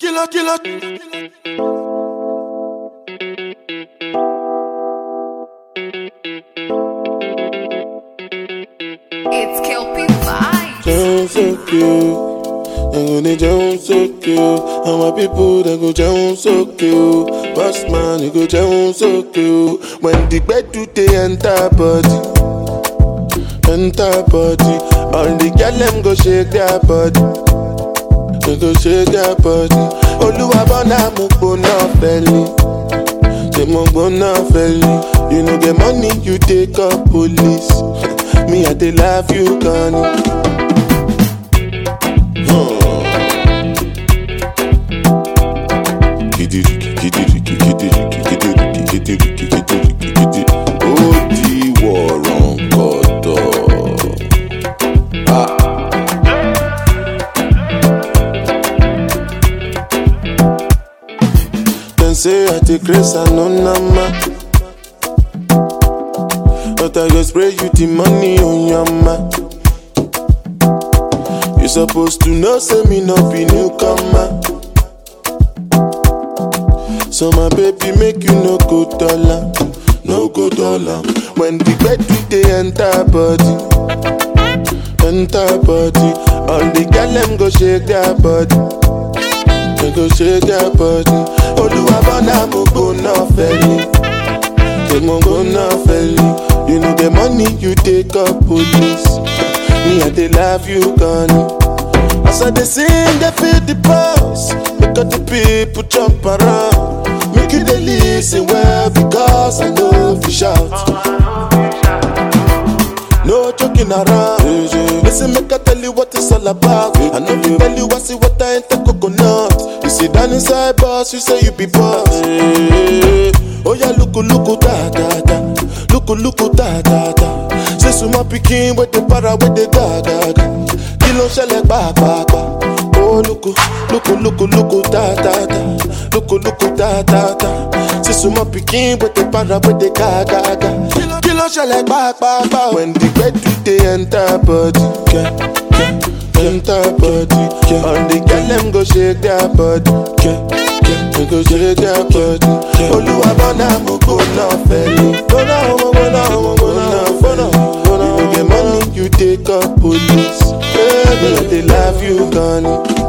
Killer, killer. It's Kelpie Vibes. Jẹun sókè o, ẹ̀rù ni jẹun sókè o, àwọn people dem go jẹun sókè o, boss man you go jẹun sókè o, when the gbedu dey enter body, enter body, all the girl dem go shake their body, they go shake their body, olúwa bọ́nà mo gbóná fẹ́lẹ́. Say mo gbóná fẹ́lẹ́, you no get money you take up police, me I dey love you gan ni. ó di wọ̀rọ̀ kọ̀tọ̀. Dem say I dey craze I no normal. But I go spray you the money on your ma. You supposed to know say me no be newcomer. So my baby make you no go dollar, no go dollar. When the bed dey enter body, enter body. All the girl them go shake their body, they go shake their body. Olúwa bọ́nà mo gbóná fẹ́lẹ́, ṣé mo gbóná fẹ́lẹ́. You know the money you take up police, me I dey love you gan ni. As I dey sing, they feel the pulse. Make all the people jump around. Make you dey listen well because I know if you shout. No joking around. Listen, make I tell you what it's all about. I know you tell you I see what I ain't the coconut. You sit down inside boss, you say you be boss. Oh yeah, look, look, da da da. Look, look, da da da. Say suma pikin with the para with the ga ga ga. Kí ló ń ṣẹlẹ̀ pàápàá? Oh lóko lóko lóko lóko dáadáa lóko lóko dáadáa. Say suma pikin with the para with the ga ga ga. Kí ló ń ṣẹlẹ̀ pàápàá? When the gbedu dey enter body. Yeah, yeah, enter body. Yeah. All the girl dem go shake their body. Yeah, yeah, they go shake their body. Olúwa bọ́nà mo gbóná fẹ́lẹ́. Gbóná mo gbóná mo gbóná gbóná gbóná. You no get money you take up police. Baby, I dey love you gan ni.